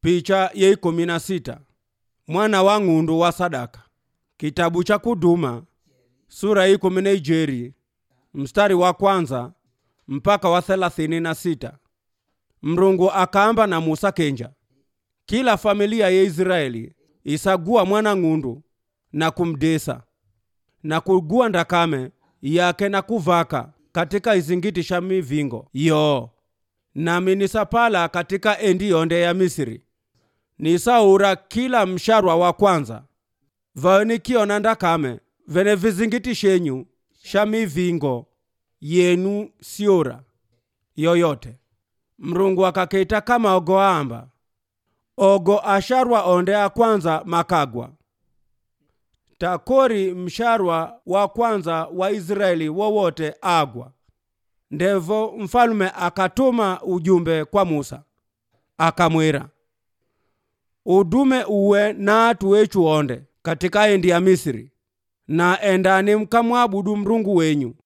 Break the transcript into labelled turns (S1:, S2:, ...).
S1: picha ye ikumi na sita mwana wa ng'undu wa sadaka kitabu cha kuduma sura ya ikumi na ijeri mstari wa kwanza mpaka wa thelathini na sita mrungu akaamba na musa kenja kila familia ya israeli isagua mwana ng'undu na kumdesa na kugua ndakame yake na kuvaka katika izingiti sha mivingo yoo nami nisapala katika endi yonde ya misiri nisaura kila msharwa wa kwanza vayo nikiona ndakame vene vizingiti shenyu sha mivingo yenu siura yoyote mrungu akaketa kama ogo amba ogo asharwa onde a kwanza makagwa takori msharwa wa kwanza wa israeli wowote agwa ndevo mfalume akatuma ujumbe kwa musa akamwira udume uwe na atu wechu onde katika endi ya misiri na endani mkamwabudu mrungu wenyu